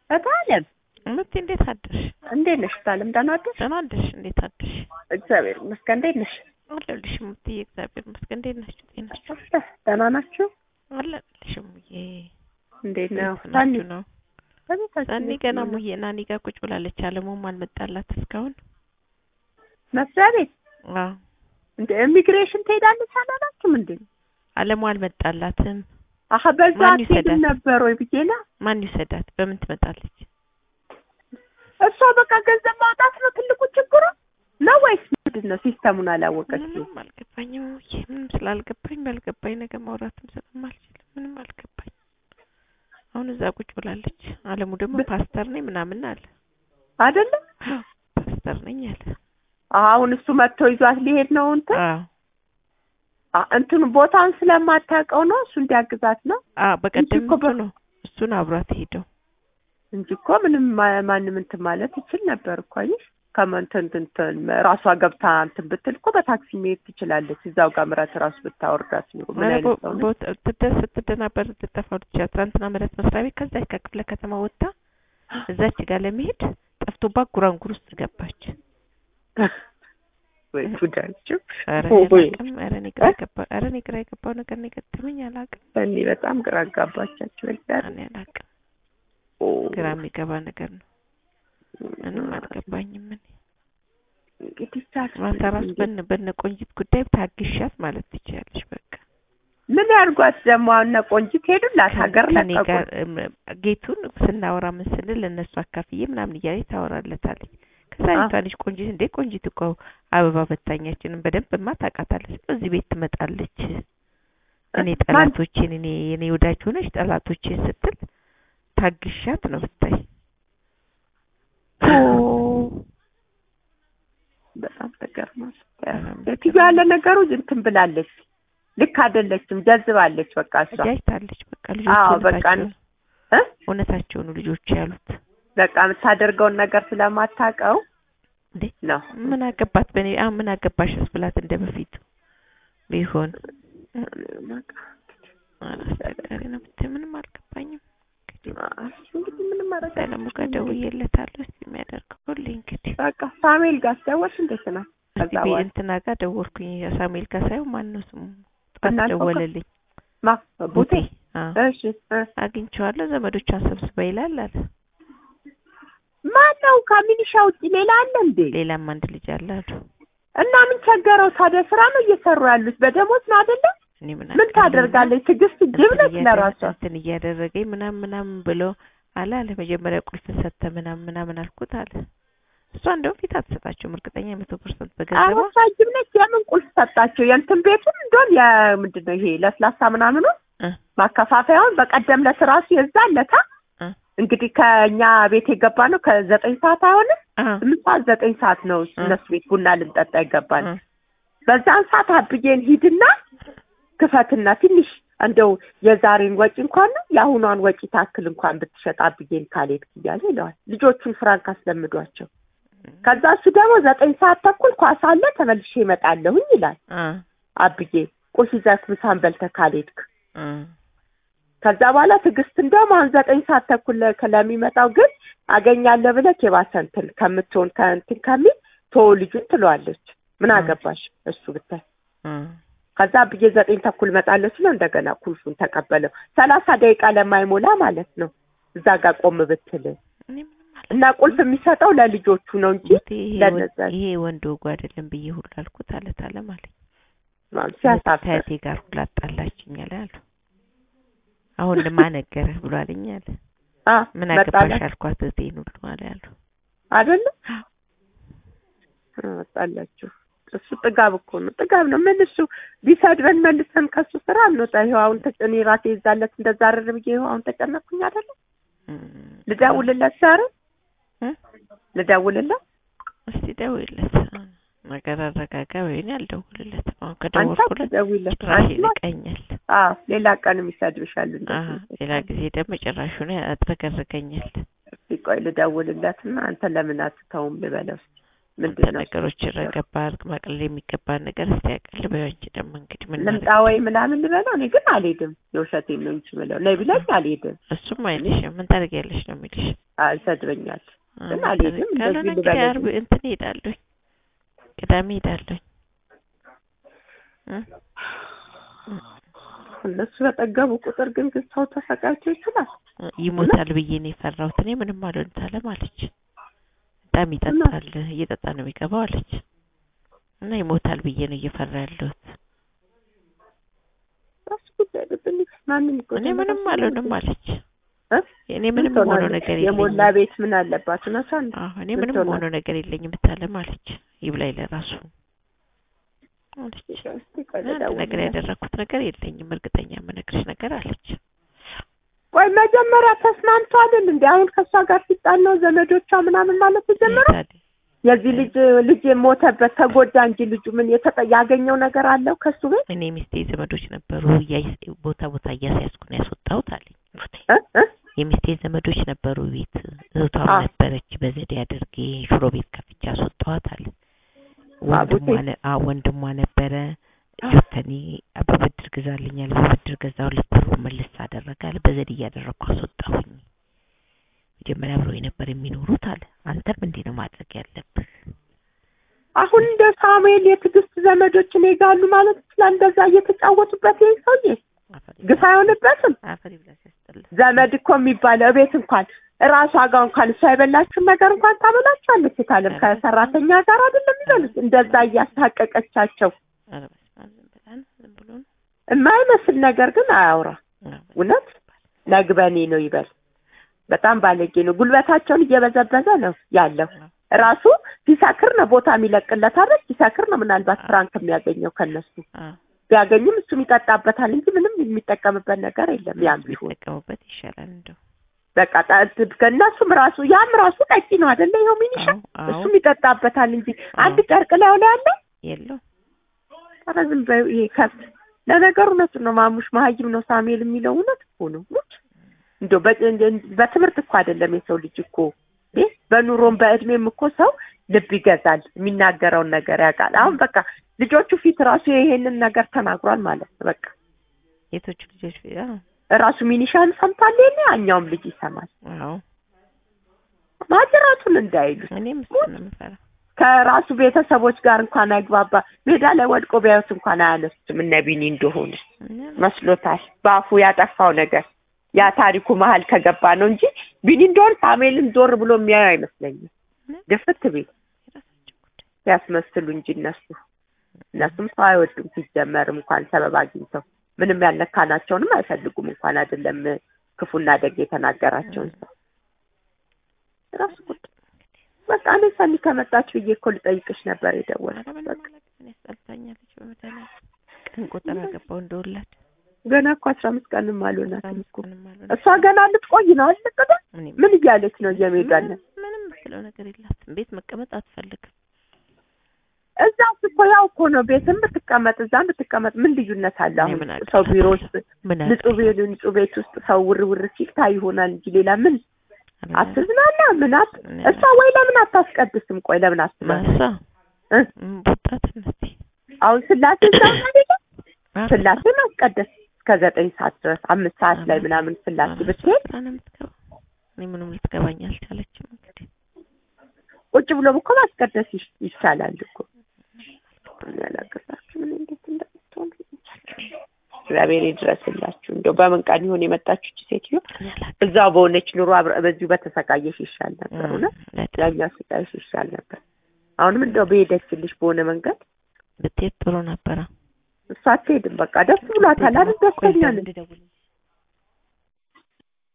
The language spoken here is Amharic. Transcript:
እታለም እምት እንዴት አደርሽ? እንዴት ነሽ? እታለም ደህና አደርሽ? ደህና አደርሽ? እንዴት አደርሽ? እግዚአብሔር ይመስገን። እንዴት ነሽ? አለሁልሽ እምትዬ፣ እግዚአብሔር ይመስገን። እንዴት ናችሁ? ጤናችሁ? ደህና ናችሁ? አለሁልሽ እሙዬ። እንዴት ነው? እንዴት ናችሁ ነው? በቤታችን ሰኒ ውስጥ ገና ነው? እሙዬ ናኒ ጋር ቁጭ ብላለች። አለሙም አልመጣላት እስካሁን። መስሪያ ቤት አዎ እንደ ኢሚግሬሽን ትሄዳለች አላላችሁም እንዴ? አለሙ አልመጣላትም። አሀ በዛ ማን አትሄድም ይውሰዳት? ነበር ወይ ብዬ ነው። ማን ይውሰዳት? በምን ትመጣለች? እሷ በቃ ገንዘብ ማውጣት ነው ትልቁ ችግሩ ነው ወይስ ምንድን ነው? ሲስተሙን አላወቀችም። ምንም አልገባኝም እሙዬ። ምንም ስላልገባኝ ባልገባኝ ነገር ማውራትም ስለማልችል ምንም አልገባኝ። አሁን እዛ ቁጭ ብላለች። አለሙ ደግሞ በ- ፓስተር ነኝ ምናምን አለ። አይደለም ፓስተር ነኝ አለ። አሁን እሱ መጥቶ ይዟት ሊሄድ ነው እንትን አዎ አ- እንትኑ ቦታውን ስለማታውቀው ነው እሱ እንዲያግዛት ነው አዎ በቀደም እኮ እሱ በ- ነው እሱን አብሯት ሄደው እንጂ እኮ ምንም ማ- ማንም እንትን ማለት ይችል ነበር እኮ አየሽ። ከመንትን እንትን ራሷ ገብታ እንትን ብትል እኮ በታክሲ መሄድ ትችላለች። እዛው ጋር ምረት ራሱ ብታወርዳት ኑሮ ምን ኧረ አይነት ቦ- ሰው ነው? ቦታ- ስትደርስ ስትደናበር ልትጠፋው ትችላለች። ትናንትና ምረት መስሪያ ቤት ከዛች ከክፍለ ከተማ ወጥታ እዛች ጋር ለመሄድ ጠፍቶባት ጉራንጉር ውስጥ ገባች። ወይ ጉዳችሁ! ኧረ ወይ እኔ አላውቅም። ኧረ እኔ ግራ የገባ ኧረ እኔ ግራ የገባው ነገር ነው የገጠመኝ። አላውቅም እኔ በጣም ግራ አጋባቻችሁ። እግዚአብሔር እኔ አላውቅም። ኦ፣ ግራ የሚገባ ነገር ነው። ምንም አልገባኝም። እኔ እንግዲህ ታክሲ ማታ ራሱ በነ በነ ቆንጂት ጉዳይ ታግሻት ማለት ትችያለሽ። በቃ ምን ያርጓት ደግሞ አሁን እነ ቆንጂት ሄዱላት ሀገር ከኔ ለቀቁ። ጋር እም፣ ጌቱን ስናወራ ምን ስንል ለእነሱ አካፍዬ ምናምን እያለች ታወራለታለች። ከዛ አ- አይቷ ልጅ ቆንጂት እንዴ ቆንጂት እኮ አበባ በታኛችንን በደንብ ማ ታውቃታለች። እዚህ ቤት ትመጣለች እኔ ማን- ጠላቶቼን እኔ የኔ ወዳጅ ሆነች ጠላቶቼን ስትል ታግሻት ነው ብታይ። በጣም ተገርማል። በጣም ሴትዮ ያለ ነገሩ እንትን ብላለች። ልክ አይደለችም፣ ጀዝባለች። በቃ እሷ አጃጅታለች። በቃ አዎ፣ ልጆቹ በቃ እውነታቸውን እ? እውነታቸውን ነው ልጆቹ ያሉት። በቃ የምታደርገውን ነገር ስለማታውቀው እንዴ ነው። ምን አገባት በኔ አሁን ምን አገባሽስ ብላት እንደ በፊቱ ቢሆን በቃ ኧረ አስቸጋሪ ነው ብታይ ምንም አልገባኝም። እንግዲህ ምንም ማድረግ ሰለሙ ጋር ደውዬለታለሁ እስኪ የሚያደርገው ሁሌ እንግዲህ በቃ ሳሙኤል ጋር ስደወልሽ እንዴት ነው? እስቲ ከዛ ቤ- በኋላ እንትና ጋር ደወልኩኝ ሳሙኤል ጋር ሳይሆን ማን ነው ስሙ ጠዋት እናንተ ጋር? ደወለልኝ ማ ቡቴ? አዎ እሺ እ። አግኝቼዋለሁ ዘመዶቿን ሰብስባ ይላል አለ ማን ነው ከሚኒሻ ውጭ ሌላ አለ እንዴ? ሌላም አንድ ልጅ አለ አሉ እና ምን ቸገረው ታዲያ? ስራ ነው እየሰሩ ያሉት በደሞዝ ነው አይደለ? እኔ ምን ምን ታደርጋለች? ትዕግስት ጅብ ነች ለራሷ። እንትን እያደረገኝ ምናምን ምናምን ብሎ አለ አለ መጀመሪያ ቁልፍ ሰተ ምናምን ምናምን አልኩት አለ እሷ እንደውም ፊት አትሰጣቸውም እርግጠኛ መቶ ፐርሰንት በገንዘቧ አበሳ ጅብ ነች። የምን ቁልፍ ሰጣቸው? የእንትን ቤቱን እንደውም የምንድን ነው ይሄ ለስላሳ ምናምኑ እ ማከፋፈያውን በቀደም ለት ራሱ የዛን ለታ እ እንግዲህ ከእኛ ቤት የገባ ነው ከዘጠኝ ሰዓት አይሆንም አ ስምንት ሰዓት ዘጠኝ ሰዓት ነው እ እነሱ ቤት ቡና ልንጠጣ ይገባል። እ በዛን ሰዓት አብዬን ሂድና ክፈትና ትንሽ እንደው የዛሬን ወጪ እንኳን ነው የአሁኗን ወጪ ታክል እንኳን ብትሸጥ አብዬን ካልሄድክ እያለ ይለዋል። ልጆቹን ፍራንክ አስለምዷቸው። ከዛ እሱ ደግሞ ዘጠኝ ሰዓት ተኩል ኳስ አለ ተመልሼ እመጣለሁኝ ይላል አ አብዬ ቁርስ ይዘህ ምሳን በልተህ ካልሄድክ እ ከዛ በኋላ ትዕግስት እንደውም አሁን ዘጠኝ ሰዓት ተኩል ለ- ለሚመጣው ግን አገኛለሁ ብለህ የባሰ እንትን ከምትሆን ከእንትን ከሚል ቶ ልጁን ትለዋለች። ምን እ። አገባሽ እሱ ብታይ እ ከዛ ብዬ ዘጠኝ ተኩል መጣለች ነው እንደገና ቁልፉን ተቀበለው። ሰላሳ ደቂቃ ለማይሞላ ማለት ነው እዛ ጋር ቆም ብትል እኔ ምንም አላ- እና ቁልፍ የሚሰጠው ለልጆቹ ነው እንጂ ቡቴ ይሄ ለነዛ ወንድ- ይሄ ወንድ ወጉ አይደለም ብዬ ሁሉ አልኩት አለ ታለም አለኝ ሲያሳፍር ከእህቴ ጋር ሁሉ አጣላችኝ አለ አሉ አሁን ለማነገረህ ብሎ አለኝ አለ አ ምን አገባሽ መጣላት አልኳት እህቴን ሁሉ አለ አሉ አይደለም መጣላችሁ። እሱ ጥጋብ እኮ ነው፣ ጥጋብ ነው። ምን እሱ ቢሰድበን መልሰን ከሱ ስራ እንወጣ። ይኸው አሁን ተጨ- እኔ ራሴ ይዛለት እንደዛ አረር ብዬ ይኸው አሁን ተጨነኩኝ አይደለም። እም፣ ልደውልለት ዛሬ እ? ልደውልለት እስቲ ደውይለት ነገር አረጋጋ ወይኔ አልደውልለትም አሁን አንቺ ከደወልኩለት ትደውይለት ጭራሽ አንቺ ማ- ይንቀኛል አዎ ሌላ ቀንም ይሰድብሻል አሀ እንደዚህ ሌላ ጊዜ ደግሞ ጭራሹን ያጥረገርገኛል እስኪ ቆይ ልደውልለትና አንተ ለምን አትተውም ልበለው እስኪ አንተ ምንድን ነው ነገሮች ረገባ አድርግ ማቅለል የሚገባ ነገር እስቲ ያቀል በያንቺ ደግሞ እንግዲህ ምን ልምጣ ማድረግ ወይ ምናምን ልበለው እኔ ግን አልሄድም የውሸቴን ነው እንጂ ምለው ነይ ቢለኝ አልሄድም እሱም አይልሽም ምን ታደርጊያለሽ ነው የሚልሽ አዎ ይሰድበኛል። ግን አዎ፣ አልሄድም፣ ካልሆነ እንደዚህ እንግዲህ ልበል ዓርብ እንትን እሄዳለሁኝ ቅዳሜ እሄዳለሁኝ እ? እነሱ በጠገቡ ቁጥር ግን ግን ሰው ተሰቃይቶ ይችላል። ይሞታል ብዬ ነው የፈራሁት። እኔ ምንም አልሆን ታለም አለች። በጣም ይጠጣል፣ እየጠጣ ነው የሚገባው አለች። እና ይሞታል ብዬ ነው እየፈራ ያለሁት። ራሱ ጉዳይ ልብን ማንም እኔ ይጎዳል። ምንም አልሆንም አለች። እ? እኔ ምንም ምን ሆኖ ትሆናለች? ነገር የሞላ የለኝም። ቤት ምን አለባት? እውነቷን ነው። አዎ እኔ ምን ምንም ትሆናለች? ሆኖ ነገር የለኝም ብታለም አለች። ይብላኝ ለራሱ አለች። እስቲ ቆይ አንድ ነገር ልደውልላት። ያደረኩት ነገር የለኝም እርግጠኛ የምነግርሽ ነገር አለች። ቆይ መጀመሪያ ተስማምቶ አይደል እንዴ? አሁን ከእሷ ጋር ሲጣል ነው ዘመዶቿ ምናምን ማለት የጀመረው። ታዲያ የዚህ ልጅ ልጅ የሞተበት ተጎዳ እንጂ ልጁ ምን የተጠ ያገኘው ነገር አለው ከሱ ቤት እኔ ሚስቴ ዘመዶች ነበሩ እያይ- ቦታ ቦታ እያስያዝኩ ነው ያስወጣሁት አለኝ። እ? እ? የሚስቴ ዘመዶች ነበሩ ቤት እህቷም አ። ነበረች። በዘዴ አድርጌ ሽሮ ቤት ከፍቼ አስወጣኋት አለ። ወንድሟ ባቡቴ። ነ- አዎ ወንድሟ ነበረ አ። ጆተኒ በብድር ግዛልኛል በብድር ገዛሁለት ብሩ መልስ አደረጋል። በዘዴ እያደረግኩ አስወጣሁኝ። መጀመሪያ አብረው ነበር የሚኖሩት አለ። አንተም እንዲህ ነው ማድረግ ያለብህ። አሁን እንደ ሳሙኤል የትዕግስት ዘመዶች እኔ ጋር አሉ ማለት ይችላል። እንደዛ እየተጫወቱበት ይሄ ሰውዬ አፈር ግፍ አይሆንበትም። አፈር ይብላ ሲያስጠላ። ዘመድ እኮ የሚባለው እቤት እንኳን እራሷ ጋር እንኳን እሷ የበላችሁን ነገር እንኳን ታበላችኋለች። የታለም ከሰራተኛ ጋር አይደለም የሚበሉት። እንደዛ እያስታቀቀቻቸው ኧረ በስመ አብ ዝም ብላ ነው ዝም ብሎ ነው። የማይመስል ነገር ግን አያውራ። አዎ፣ በስመ እውነት ነግበኔ ነው ይበል። በጣም ባለጌ ነው። ጉልበታቸውን እየበዘበዘ ነው ያለው። አብ። ራሱ ሲሰክር ነው ቦታ የሚለቅለት አይደል? ሲሰክር ነው ምናልባት ፍራንክ የሚያገኘው ከነሱ አዎ፣ ቢያገኝም እሱም ይጠጣበታል እንጂ ምንም የሚጠቀምበት ነገር የለም። ያም ቢሆን ቢጠቀሙበት ይሻላል እንደው። በቃ ጣ- ከእነሱም ራሱ ያም ራሱ ቀጭ ነው አይደለ? ይኸው ሚኒሻ አዎ፣ አዎ፣ እሱም ይጠጣበታል እንጂ አንድ አዎ። ጨርቅ ላይ ላይ ያለ የለውም ኧረ ዝም በይው ይሄ ከብት። ለነገሩ እውነቱን ነው ማሙሽ መሀይም ነው ሳሙኤል የሚለው እውነት እኮ ነው። ሙች እንደው በ- እንደ- በትምህርት እኮ አይደለም የሰው ልጅ እኮ እ በኑሮም በእድሜም እኮ ሰው ልብ ይገዛል፣ የሚናገረውን ነገር ያውቃል። አሁን በቃ ልጆቹ ፊት ራሱ ይሄንን ነገር ተናግሯል ማለት ነው። በቃ የቶቹ ልጆች አዎ፣ ራሱ ሚኒሻን ሰምቷል። ይሄኔ ያኛውም ልጅ ይሰማል። አዎ ማጅራቱን እንዳይሉት እኔም እሱን ነው የምፈራው። ከራሱ ቤተሰቦች ጋር እንኳን አይግባባ። ሜዳ ላይ ወድቆ ቢያዩት እንኳን አያነሱትም። እነ ቢኒ እንደሆነ እኔም መስሎታል። በአፉ ያጠፋው ነገር ያ ታሪኩ መሀል ከገባ ነው እንጂ ቢኒ እንደሆነ ሳሙኤልን ዞር ብሎ የሚያዩ አይመስለኝም። ድፍት ቤት የራሳቸው ጉዳይ። ያስመስሉ እንጂ እነሱ እነሱም ሰው አይወዱም ሲጀመርም እንኳን ሰበብ አግኝተው ምንም ያልነካናቸውንም አይፈልጉም እንኳን አይደለም ክፉና ደግ የተናገራቸውን ሰው ራሱ ጉዳይ በቃ እኔ ሰኒ ከመጣች ብዬ እኮ ልጠይቅሽ ነበር ኧረ የደወልኩት። ምንም በቃ አላውቅም። እኔ አስጠልታኛለች በመድኃኒዓለም ቀን ቁጥር አገባው እንደወላድ ገና እኮ አስራ አምስት ቀንም አልሆናትም እኮ ምንም አልሆነ። እሷ ገና ልትቆይ ነው አልልቅደ እኔ ምን እያለች ነው እየሜዳለን ምንም ምንም የምትለው ነገር የላትም። ቤት መቀመጥ አትፈልግም። እዛ እኮ ያው እኮ ነው ቤትም ብትቀመጥ እዛም ብትቀመጥ ምን ልዩነት አለ? እኔ አሁን ምን አውቃለሁ? ሰው ቢሮ ውስጥ ምን ንጹህ ቤት ንጹህ ቤት ውስጥ ሰው ውር ውር ሲል ታይ ይሆናል እንጂ ሌላ ምን አውቃለሁ? አትዝናና ምን አት እኔ እሷ ወይ ለምን አታስቀድስም? ቆይ ለምን አትመ ማሳ እ? ቡጣትነት አሁን ስላሴ እዛ አይደለ ስላሴ ማስቀደስ እስከ ዘጠኝ ሰዓት ድረስ አምስት ሰዓት ላይ ምናምን ስላሴ ብትሄድ ስራ ነው የምትገባው። እኔ ምንም ልትገባኝ አልቻለችም። እንግዲህ ቁጭ ብሎም እኮ ማስቀደስ ይሽ- ይቻላል እኮ እኔ አላገባችሁ ምን እንዴት እንደምትሆን እግዚአብሔር ይድረስላችሁ። እንደው በምን ቀን ይሆን የመጣችሁ እቺ ሴትዮ? እኔ አላውቅም። እዛው በሆነች ኑሮ አብረ- በዚሁ በተሰቃየሽ ይሻል ነበር። እም፣ እውነት በጣም ያኛው ስቃይሽ ይሻል ነበር። አሁንም እንደው በሄደችልሽ በሆነ መንገድ ብትሄድ ጥሩ ነበረ። እሷ አትሄድም። በቃ ደስ ብሏታል አይደል? ደስተኛ ነች። ልደውል